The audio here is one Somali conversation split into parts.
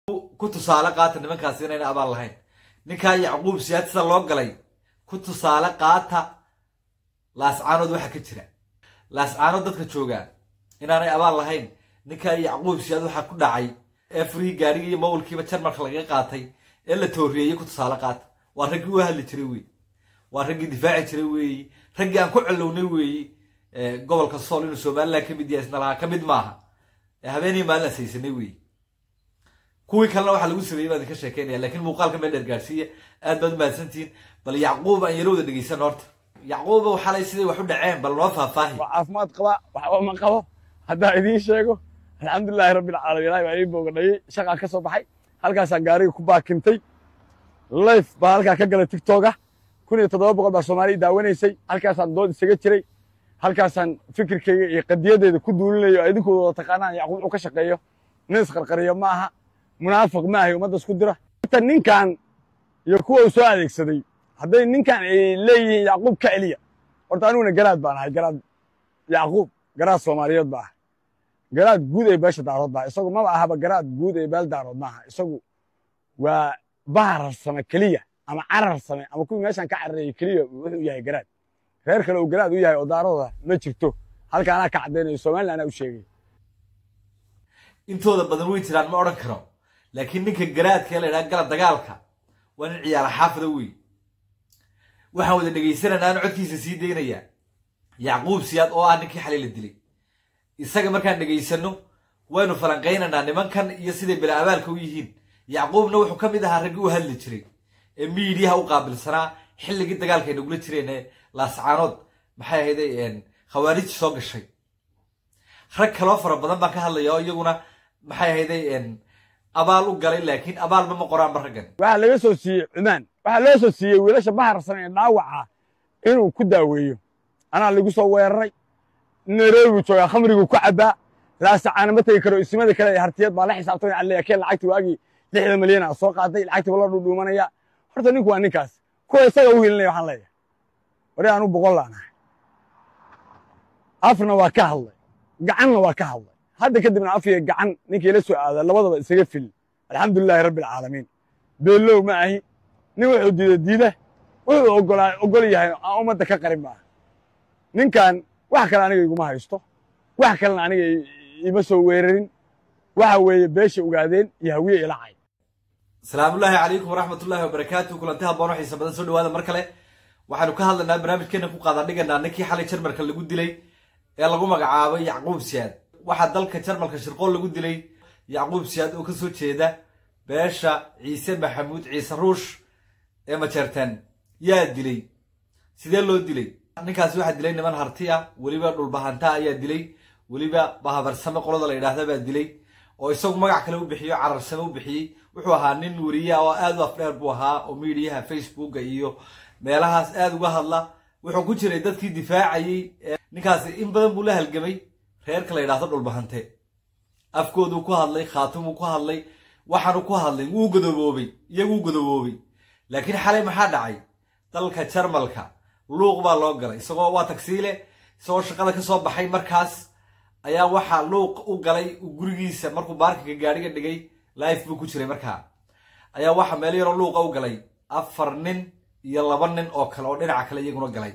ku tusaale qaata nimankaasi inayna abaal lahayn ninkaa yacquub siyaad sida loo galay ku tusaale qaata laascaanood waxa ka jira laascaanood dadka joogaa inaanay abaal lahayn ninkaa yacquub siyaad waxaa ku dhacay ee furihii gaarigii iyo mawlkiiba jarmalka lagaga qaatay ee la tooriyeeyey ku tusaale qaata waa raggii u hadli jiray weeye waa raggii difaaci jiray weeye raggii aan ku celownay weeye gobolka sool inuu somalilan ka mid yahay isna lahaa ka mid maaha habeenii maalin asaysanay weeye kuwii kalena waxaa lagu sameeyey baan idinka sheekeynaya lakiin muuqaalka meel dheer gaarsiiya aad baad umahadsantihiin bal yacquub aan yarowda dhegeysan horta yacquuba xalay siday wax u dhaceen bal noo faahfaahi waa caafimaad qabaa waxba ma qabo haddaan idiin sheego alxamdulilaahi rabbilcaalamiin ilahi baa ii boogadhayey shaqaa ka soo baxay halkaasaan gaariga ku baakintay life baa halkaa ka galay tiktoka kun iyo toddoba boqol baa soomaaliya daawanaysay halkaasaan dood isaga jiray halkaasaan fikirkayga iyo qadiyadeeda ku duulinayo oo idinkooda wada taqaanaan yacquub wuxuu ka shaqeeyo nin isqarqariyo ma aha munaafiq ma ahay ummadda isku dira ta ninkan iyo kuwa uu soo adeegsaday hadday ninkan ay leeyihiin yacquub ka celiya horta aniguna garaad baan ahay garaad yacquub garaad soomaaliyeed baa ahay garaad guud ee beesha daarood baa isagu maba ahaba garaad guud ee beel daarood maaha isagu waa baharar same keliya ama carar same ama kuwii meeshan ka carareeyey keliya wuxuu yahay garaad reer kale uu garaad u yahay oo daarooda ma jirto halka anaa ka caddaynayo somalilan anaa u sheegay intooda badan way jiraan ma odhan karo laakiin ninka garaadka ee la yidhaha gala dagaalka waa nin ciyaara xaafida wey waxaan wada dhegaysananaa an codkiisa sii daynaya yacquub siyaad oo ah ninkii xalay la dilay isaga markaan dhegaysano waynu falanqaynaynaa nimankan iyo siday bela abaalka u yihiin yacquubna wuxuu ka mid ahaa raggii u hadli jiray ee miidiyaha u qaabilsanaa xilligii dagaalka ay nagula jireen ee laascaanood maxay ahayday khawaarij soo gashay rag kaloo fara badan baan ka hadlaya oo iyaguna maxay ahayday abaal u galay laakiin abaalba ma qoraanba raggan waxaa laga soo siiyey cumaan waxaa loo soo siiyey wiilasha baharsan ee dhaawaca inuu ku daaweeyo anaa lagu soo weeraray nairobi joogaa khamriguu ku cabbaa laasacaana ma tegi karo isimada kale ee hartiyad baa la xisaabtamay alle keen lacagti waagii lixda milyan a soo qaaday lacagtii baa la dhudhuumanaya horta ninku waa ninkaas kuwa isaga u hilinaya waxaan leeyahay wari anu boqol laan ahay afna waa ka hadlay gacanna waa ka hadlay hadda kadibna afiya gacan ninkii la soo aada labadaba isaga fil alxamdulilaahi rabbi alcaalamiin beellow ma ahi nin wuxuu diida diida wuxuu ogolaa ogol yahay aan ummadda ka qarin maaha ninkan wax kale aniga iguma haysto wax kalena aniga ima soo weerarin waxa weeye beesha ogaadeen iyo hawiye ilacay asalaamullaahi calaykum waraxmatullaahi wabarakaatu kulanti habboon oo xiisa badan soo dhawaada mar kale waxaanu ka hadlaynaa barnaamijkeena ku qaadan dhiganaa ninkii xalay jarmalka lagu dilay ee lagu magacaabay yacquub siyaad waxaa dalka jarmalka shirqool lagu dilay yacquub siyaad oo ka soo jeeda beesha ciise maxamuud ciise ruush ee majeerteen yaa dilay sidee loo dilay ninkaasi waxaa dilay niman harti ah weliba dhulbahanta ayaa dilay weliba bahabarsame qolada la yidhaahda baa dilay oo isagu magac kale u bixiyo cararsame u bixiyey wuxuu ahaa nin weriya oo aad u afdheer buu ahaa oo miidiyaha facebooka iyo meelahaas aad uga hadla wuxuu ku jiray dadkii difaacayey ninkaasi in badan buu la halgamay reerka la yidhahdo dhulbahante afkooduu ku hadlay khaatumuu ku hadlay waxaanu ku hadlay wuu godoboobay iyaguu godoboobay laakiin xalay maxaa dhacay dalka jarmalka luuq baa loo galay isagoo waa tagsiile isagoo shaqada ka soo baxay markaas ayaa waxaa luuq u galay gurigiisa markuu baarkinka gaadhiga dhigay life buu ku jiray markaa ayaa waxaa meel yaroo luuqa u galay afar nin iyo laba nin oo kale oo dhinaca kale iyaguna galay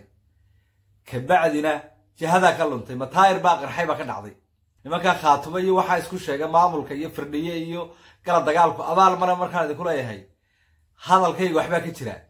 kabacdina jihadaa ka luntay mataayir baa qarxay baa ka dhacday nimankaa khaatumo iyo waxaa isku sheega maamulka iyo firdhiye iyo gala dagaalku abaal mara markaan idinku leeyahay hadalkayga waxbaa ka jira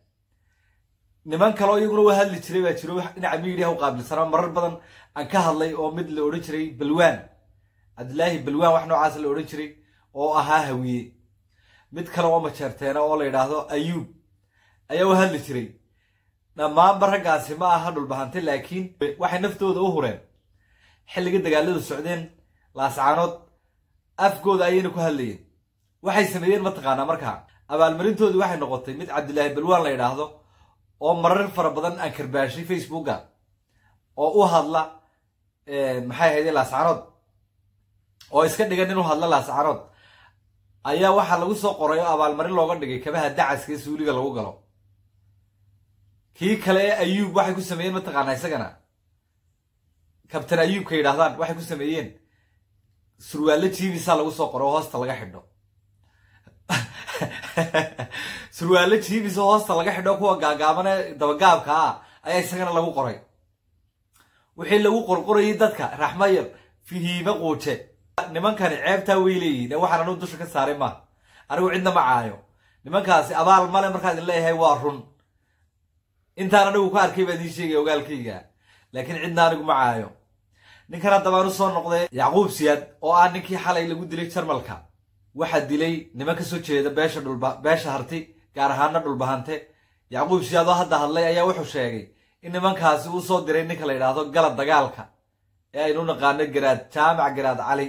niman kaleo iyaguna wa hadli jiray baa jiro dhinaca miidiyaha u qaabilsanaa marar badan aan ka hadlay oo mid la odhan jiray balwaan cabdilaahi balwaan wax noocaas la odhan jiray oo ahaa hawiye mid kale oo majeerteena oo la yidhaahdo ayuub ayaa u hadli jiray dhammaanba raggaasi ma aha dhulbahante laakiin waxay naftooda u hureen xilliga dagaaladu socdeen laascaanood afkooda ayayna ku hadlayeen waxay sameeyeen mataqaanaa markaa abaalmarintoodii waxay noqotay mid cabdilaahi balwaan la yidhaahdo oo marar fara badan aan karbaashay facebooka oo u hadla maxay ahayde laascaanood oo iska dhigan inuu hadla laascaanood ayaa waxaa lagu soo qoray oo abaalmarin looga dhigay kabaha dacaska ee suuliga lagu galo kii kale ee ayuub waxay ku sameeyeen mataqaanaa isagana kabtan ayuubka yidhahdaan waxay ku sameeyeen surwaallo jiibisaa lagu soo qoro oo hoosta laga xidho surwaalo jiibisa hoosta laga xidho kuwa gaagaabane dabagaabka ah ayaa isagana lagu qoray wixii lagu qorqorayay dadka raxmayar fihiime quuje nimankani ceebtaa way leeyihiin ee waxaan anuu dusha ka saaray maaha anigu cidna ma caayo nimankaasi abaal male markaa idin leeyahay waa run intaan anigu ka arkay baa idiin sheegaya ogaalkayga laakiin cidna anigu ma caayo ninkan haddabaan u soo noqday yacquub siyaad oo ah ninkii xalay lagu dilay jarmalka waxaa dilay niman ka soo jeeda beesha dhulba beesha harti gaar ahaana dhulbahante yacquub siyaad oo hadda hadlay ayaa wuxuu sheegay in nimankaasi uu soo diray ninka la yidhaahdo galad dagaalka ee aynu naqaano garaad jaamac garaad cali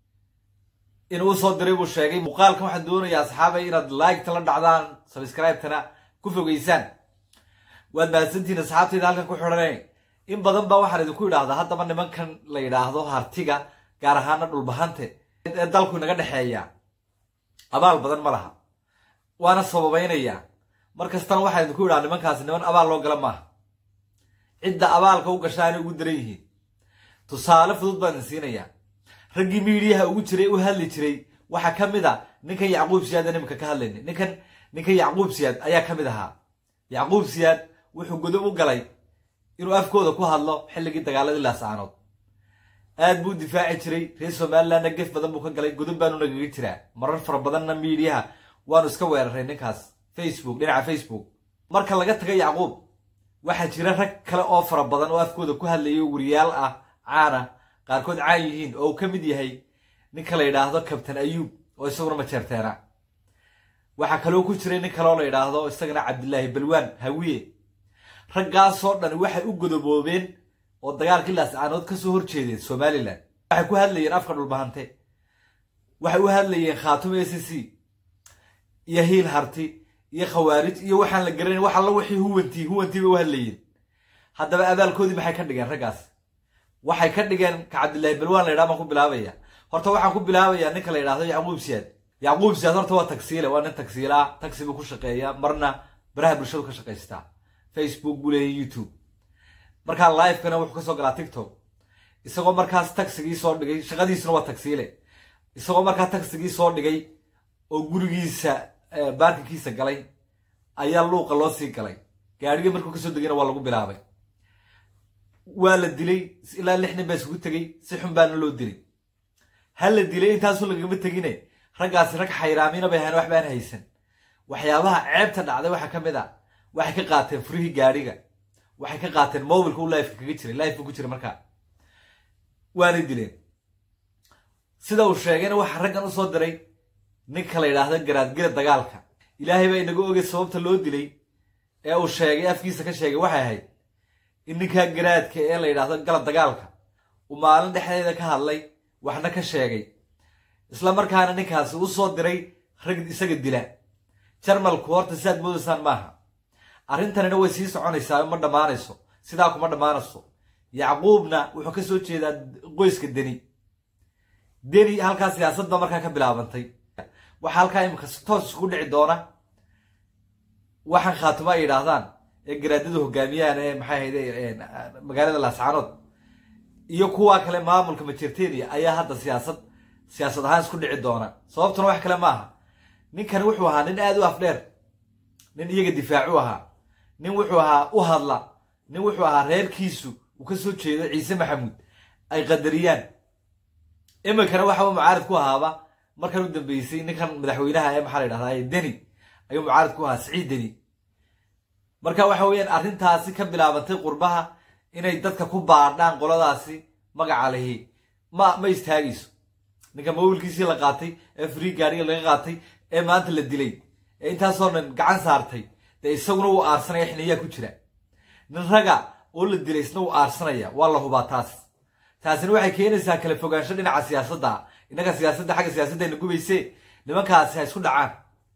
inuu usoo diray buu sheegay muuqaalkan waxaan doonayaa asxaabay inaad liketa la dhacdaan subscribe-tana ku fogeysaan waad mahadsantihiin asxaabtayda halkan ku xidhanay in badan baa waxaan idinku idhaahdaa haddaba nimankan la yidhaahdo hartiga gaar ahaana dhulbahante ee dalku inaga dhexeeya abaal badan ma laha waana sababaynayaa mar kastana waxaan idinku idhaha nimankaasi niman abaal loo gala maaha cidda abaalka u gashaanay ugu daran yihiin tusaale fudud baan idin siinayaa raggii miidiyaha ugu jiray u hadli jiray waxaa ka mid a ninkan yacquub siyaad aan imika ka hadlayna ninkan ninkan yacquub siyaad ayaa ka mid ahaa yacquub siyaad wuxuu godob u galay inuu afkooda ku hadlo xilligii dagaaladii laasaanood aad buu difaaci jiray reer somalilandna gef badan buu ka galay godob baanu nagaga jiraa marar fara badanna miidiyaha waanu iska weeraray ninkaas facebook dhinaca facebook marka laga taga yacquub waxaa jira rag kale oo fara badan oo afkooda ku hadlayo wariyaal ah caana qaarkood caan yihiin oo uu ka mid yahay ninka la yidhaahdo kabtan ayuub oo isaguna majeerteena waxaa kaloo ku jiray nin kaleoo la yidhaahdo isagana cabdilaahi balwaan hawiye raggaasoo dhan waxay u godoboobeen oo dagaalkii laascaanood ka soo horjeedeen somalilan waxay ku hadlayeen afka dhulbahante waxay u hadlayeen khaatumo s c iyo hiil harti iyo khawaarij iyo waxaan la garanayn wax alla wixii huwantii huwantii bay u hadlayeen haddaba abaalkoodii maxay ka dhigeen raggaas waxay ka dhigeen ka cabdillaahi balwaan la yidhaha baan ku bilaabaya horta waxaan ku bilaabayaa ninka la yidhahdo yacquub siyaad yacquub siyaad horta waa tagsiile waa nin tagsiila ah tagsi buu ku shaqeeyaa marna baraha bulshadu ka shaqaystaa facebook buu leeyahay youtube markaa livekana wuxuu kasoo galaa tiktok isagoo markaas tagsigii soo dhigay shaqadiisuna waa tagsiile isagoo markaa tagsigii soo dhigay oo gurigiisa baarkinkiisa galay ayaa luuqa loo sii galay gaadhigii markuu kasoo degayna waa lagu bilaabay waa la dilay ilaa lix nin baa isugu tegey si xun baana loo dilay ha la dilay intaasu lagama tegine raggaasi rag xayraamiina bay ahayn wax baan haysan waxyaabaha ceebta dhacday waxaa ka mid a waxay ka qaateen furihii gaadhiga waxay ka qaateen mobilka u lifeka kaga jiray life ku jiray markaa waanay dileen sida uu sheegayna waxaa raggan usoo diray ninka la yidhaahdo garaadgela dagaalka ilaahay baa inaga ogay sababta loo dilay ee uu sheegay afkiisa ka sheegay waxay ahayd in ninkaa garaadka ee la yidhaahdo gala dagaalka uu maalin dhexdeeda ka hadlay waxna ka sheegay isla markaana ninkaasi u soo diray rag isaga dila jarmalku horta sidaad moodaysaan maaha arrintanina way sii soconaysaa ma dhammaanayso sidaa kuma dhammaanayso yacquubna wuxuu ka soo jeedaa qoyska deni deni halkaa siyaasadba markaa ka bilaabantay waxaa halkaa imika toos isku dhici doona waxaan khaatimo ay yidhaahdaan ee garaadadu hogaamiyaan ee maxay ahayde magaalada laascaanood iyo kuwa kale maamulka majertenia ayaa hadda siyaasad siyaasad ahaan isku dhici doona sababtuna wax kale maaha ninkani wuxuu ahaa nin aada u afdheer nin iyaga difaacu ahaa nin wuxuu ahaa u hadla nin wuxuu ahaa reerkiisu uu ka soo jeedo ciise maxamuud ay qadariyaan iminkana waxa uu mucaarid ku ahaaba markan u dambeysay ninkan madaxweynaha ee maxaa la yidhahdaa deni ayuu mucaarid ku ahaa siciid deni marka waxa weeyaan arrintaasi ka bilaabantay qurbaha inay dadka ku baadhaan qoladaasi magaca lihi ma ma istaagayso ninka mawilkiisii la qaatay ee free gaariga laga qaatay ee maanta la dilay ee intaasoo dhan gacan saartay dee isaguna wuu aarsanaya xiniyaa ku jira nin raga oo la dilay isna wuu aarsanaya waa la hubaa taas taasina waxay keenaysaa kala fogaansho dhinaca siyaasadda innaga siyaasadda xagga siyaasaddayna gubayse nimankaasi ha isku dhacaan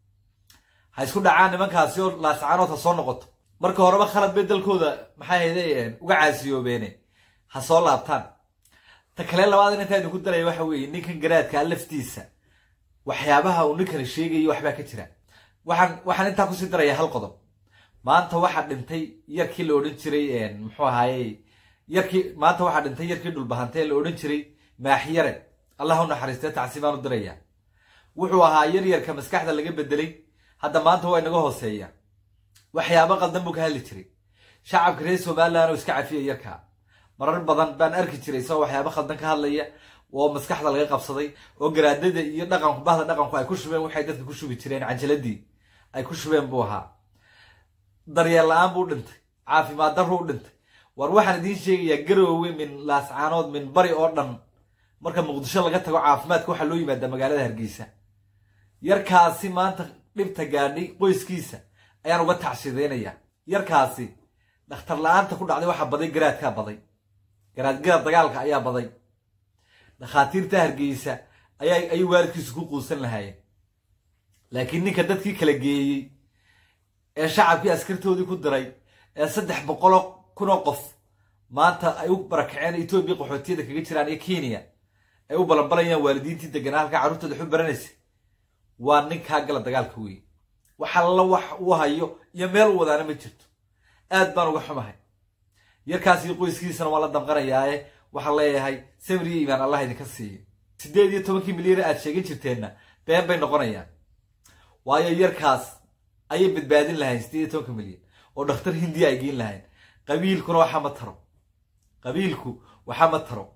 ha isku dhacaan nimankaasi oo laascaanood ha soo noqoto marka horeba khalad bay dalkooda maxay hayde uga caasiyoobeene ha soo laabtaan ta kale labaad intaa idinku daraya waxa weeye ninkan garaadkaa laftiisa waxyaabaha uu ninkani sheegayo waxbaa ka jira waxaan waxaan intaa kusii daraya hal qodob maanta waxaa dhintay yarkii la odhan jiray muxuu ahaaye yarkii maanta waxaa dhintay yarkii dhulbahantee la odhan jiray maaxyare allah u naxariistee tacsi baan u diraya wuxuu ahaa yaryarka maskaxda laga bedelay hadda maanta waa inaga hooseeya waxyaabo qaldan buu ka hadli jiray shacabka reer somalilan oo iska cafiya yarkaa marar badan baan arki jiray isagoo waxyaabo khaldan ka hadlaya oo maskaxda laga qabsaday oo garaadada iyo dhaqanku bahda dhaqanku ay ku shubeen waxay dadka ku shubi jireen cajaladii ay ku shubeen buu ahaa daryeel la-aan buu dhintay caafimaad darru u dhintay war waxaan idiin sheegayaa garoowe min laascaanood min bari oo dhan marka muqdisho laga tago caafimaadka waxaa loo yimaadaa magaalada hargeysa yarkaasi maanta dhibta gaadhay qoyskiisa ayaan uga tacshideynaya yarkaasi dhakhtar la-aanta ku dhacday waxaa baday garaadkaa baday garaadgarad dagaalka ayaa baday dhakhaatiirta hargeysa ayaa ayay waalidkiisu ku quusan lahaayeen laakiin ninka dadkii kala geeyey ee shacabkii askartoodii ku diray ee saddex boqoloo kunoo qof maanta ay u barakaceen etoobiya qaxootiyada kaga jiraan iyo kenya ay u balanbalayaan waalidiintii deganaa halkaa carruurtooda waxu baranaysa waa ninkaa gala dagaalka weeye wax alla wax uu hayo iyo meel u wadaana ma jirto aad baan uga xumahay yarkaas iyo qoyskiisana waa la damqanayaae waxaan leeyahay samir iyo iimaan allah idinka siiyo siddeed iyo tobankii milyan aad sheegin jirteenna been bay noqonayaan waayo yarkaas ayay badbaadin lahayn siddeed iyo tobanka milyan oo dhakhtar hindiya ay geyn lahayn qabiilkuna waxaa ma taro qabiilku waxaa ma taro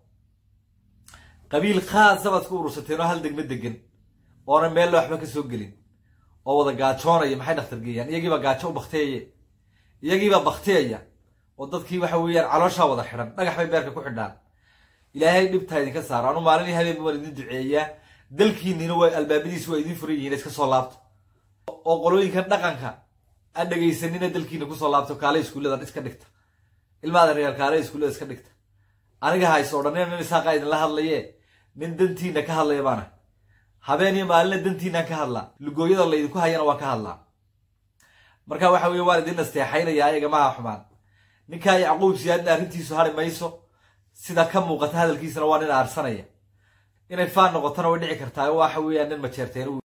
qabiil khaasa baad ku urursateen oo hal degmo degan oona meella waxba ka soo gelin oo wada gaajoonaya maxay dhakhtar geeyaan iyagiibaa gaajo u bakteeye iyagiibaa bakteeya oo dadkii waxa weeyaan calooshaa wada xidhan dhagax bay beerka ku xidhaan ilaahay dhibtaa idinka saaro anu maalinii habeenba waan idin duceeyaa dalkiinina waa albaabadiisu waa idiin furan yihiin iska soo laabto oo qolooyinkan dhaqanka aan dhegaysanina dalkiina kusoo laabto kaale iskuulladan iska dhigta ilmaada reer kaale iskuullada iska dhigta aniga hayso odhanina nin isaaqa idinla hadlaye nin dantiina ka hadlaya baana habeen iyo maalina dantiinaan ka hadlaa lugooyada laydinku hayana waan ka hadlaa marka waxa weye waan idin nasteexaynaya ayaga maha xumaan ninkaa yacquub siyaadna arrintiisu hari mayso sida ka muuqata hadalkiisana waa nin aarsanaya inay faan noqotona way dhici kartaa waxa weeyaan nin majeerteen